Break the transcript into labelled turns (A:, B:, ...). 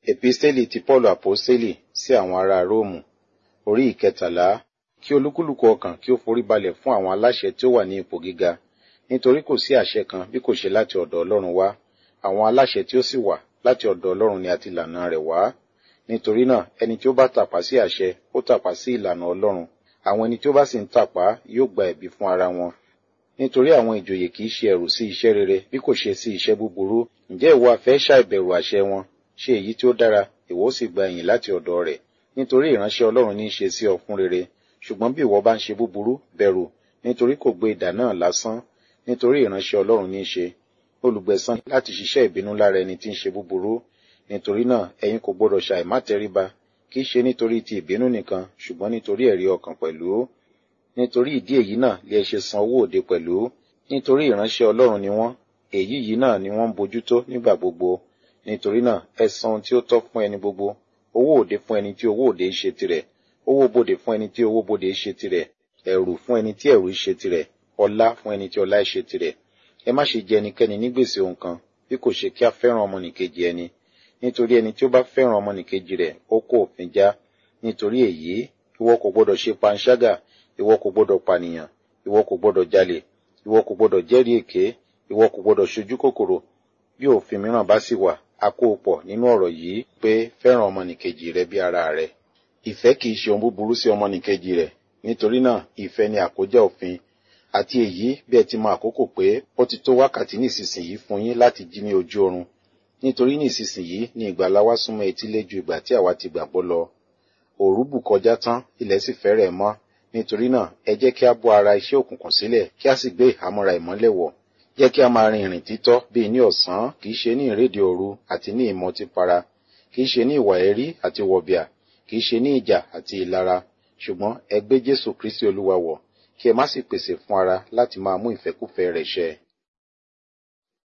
A: Episteli ti Paulu Aposteli sí àwọn ará Róòmù orí ìkẹtàlá kí olúkúlùkù ọkàn kí ó forí balẹ̀ fún àwọn aláṣẹ tí ó wà ní ipò gíga nítorí kò sí àṣẹ kan bí kò ṣe láti ọ̀dọ̀ Ọlọ́run wá àwọn aláṣẹ tí ó sì wà láti ọ̀dọ̀ Ọlọ́run ni a ti lànà rẹ̀ wá nítorí náà ẹni tí ó bá tàpá sí àṣẹ ó tàpá sí ìlànà Ọlọ́run àwọn ẹni tí ó bá sì ń tàpá yóò gba ẹ̀bi fún ara wọn nítorí àwọn ìjòyè kì í ṣe ẹ̀rù sí iṣẹ́ rere bí kò ṣe sí iṣẹ́ búburú ǹjẹ́ ìwọ afẹ́ ṣàìbẹ̀rù àṣẹ wọn ṣe èyí tí ó dára ìwọ ó sì gba ẹ̀yìn láti ọ̀dọ̀ rẹ̀ nítorí ìránṣẹ́ Ọlọ́run ní í ṣe sí ọ fún rere ṣùgbọ́n bí ìwọ bá ń ṣe búburú bẹ̀rù nítorí kò gbé idà náà lásán nítorí ìránṣẹ́ Ọlọ́run ní í ṣe olùgbẹ̀san láti ṣiṣẹ́ ìbínú lára ẹni tí ń ṣe búburú nítorí náà ẹ̀yin kò gbọdọ̀ ṣàìmátẹríba kì í ṣe nítorí ti ìbínú nìkan ṣùgbọ́n nítorí ẹ̀rí ọkàn pẹ̀lú nítorí ìdí èyí náà lè ṣe san owó òde pẹ̀lú nítorí ìránṣẹ́ Ọlọ́run ni wọ́n èyí yìí náà ni wọ́n ń bójútó nígbà gbogbo nítorí náà ẹ san ohun tí ó tọ́ fún ẹni gbogbo owó òde fún ẹni tí owó òde ṣe tirẹ̀ owó bodè fún ẹni tí owó bodè ṣe tirẹ̀ ẹ̀rù fún ẹni tí ẹ̀rù ṣe tirẹ̀ ọlá fún ẹni tí ọlá ṣe tirẹ̀ ẹ má ṣe jẹ ẹnikẹ́ni ní gbèsè ohun kan bí kò ṣe kí a fẹ́ràn ọmọnìkejì ẹni nítorí ẹni tí ó bá fẹ́ràn ọmọnìkejì rẹ̀ ó kó òfin já nítorí èyí ìwọ kò gbọdọ̀ ṣe panṣágà ìwọ kò gbọdọ̀ pànìyàn ìwọ kò gbọdọ̀ jalè ìwọ kò gbọdọ̀ jẹ́rìí èké ìwọ kò gbọdọ̀ ṣojú kòkòrò bí òfin mìíràn bá sì wà a kó o pọ̀ nínú ọ̀rọ̀ yìí pé fẹ́ràn ọmọnìkejì rẹ bí ara rẹ ìfẹ́ kì í ṣe ohun búburú sí ọmọnìkejì rẹ̀ nítorí náà ìfẹ́ ni àkójá òfin àti èyí bí ẹ ti mọ àkókò pé ó ti tó wákàtí nísinsìnyí fún yín láti jí ní ojú oorun nítorí nísinsìnyí ni ìgbàlà wa súnmọ́ etílé ju ìgbà tí àwa ti gbàgbọ́ lọ òru bù kọjá tán ilẹ̀ sì fẹ́rẹ̀ mọ́ nítorí náà ẹ jẹ́ kí a bọ́ ara iṣẹ́ òkùnkùn sílẹ̀ kí a sì gbé ìhámọ́ra ìmọ́lẹ̀ wọ̀ jẹ́ kí a máa rin ìrìn títọ́ bíi ní ọ̀sán kì í ṣe ní ìrédè òru àti ní ìmọtípara kì í ṣe ní ìwà ẹ̀rí àti wọ̀bìà kì í ṣe ní ìjà àti ìlara ṣùgbọ́n ẹ gbé Jésù Kristi Olúwa wọ̀ kí ẹ má sì pèsè fún ara láti máa mú ìfẹ́kúfẹ̀ẹ́ rẹ̀ ṣẹ